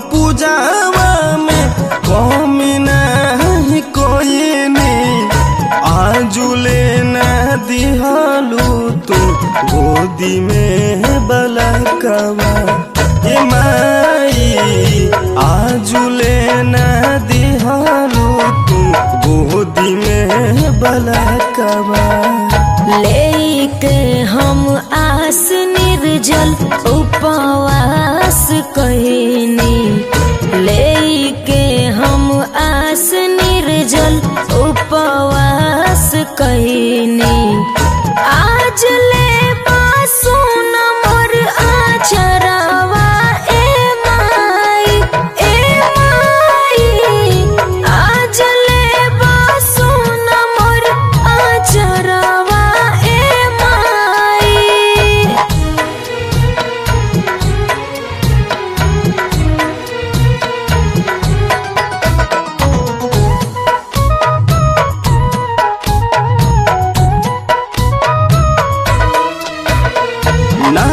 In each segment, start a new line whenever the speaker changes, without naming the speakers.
पूजावा में कमी नहीं कोई नहीं आजुले न दिहलू तू गोदी में बलकवा ए माई आजुले न दिहलू तू गोदी में बलकवा
लेके हम आस निर्जल उपवास कहनी लेके हम आस निर्जल उपवास कहनी आज ले सुन मोर आचरवा ए माई ए माई आज ले सुन मोर आचरवा ए माई
ना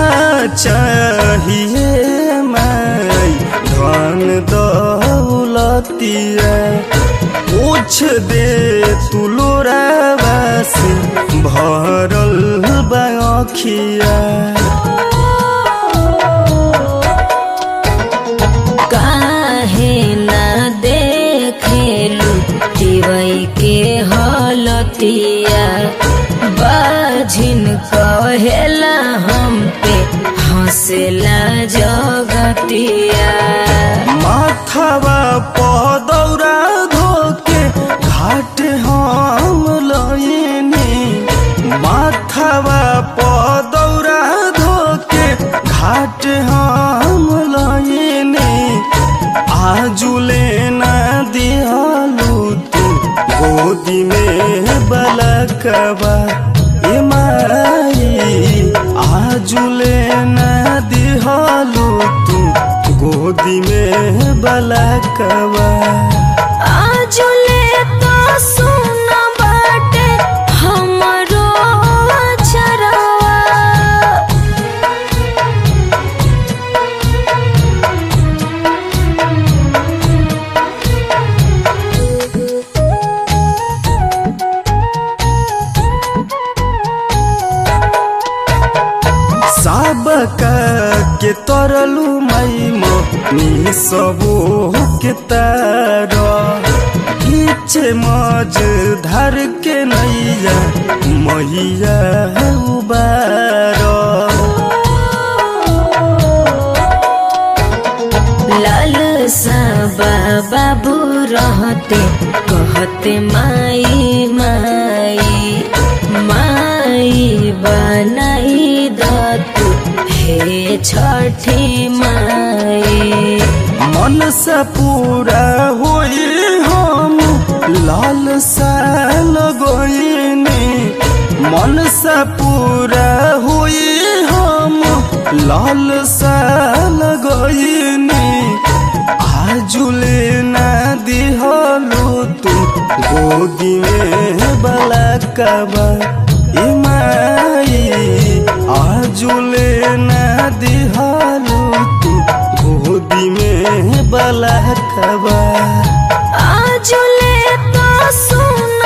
चाहिए मैं धन दौलतिया पूछ दे तू लोरावा से भरल बाखिया
काहे ना देखेलू दिवई के हलतिया बाझिन कहेला हम पे हंसेला जगतिया
माथावा पदौरा धोके घाट हम लयनी माथावा पदौरा धोके घाट हम लयनी आजुले ना दिहलू तू गोदी में बलकवा ए माई आजुले ना दिहलू तू गोदी में बलकवा
आजुले तो सुन बाटे हमरो चरवा
सबका के तरलू मई नी सबो के तार पीछे मज धर के नैया मैया उबार
लाल साबा बाबू रहते कहते माई माई माई बनाई दतु हे छठी माई
मन से पूरा होई हम लाल सा लगोइनी मन से पूरा होई हम लाल सा लगोइनी आजुले ना दिहलू तू गोदी में बलकवा ए माई आजुले ना दिहलू तू गोदी में बलकवा
आजुले तो सुन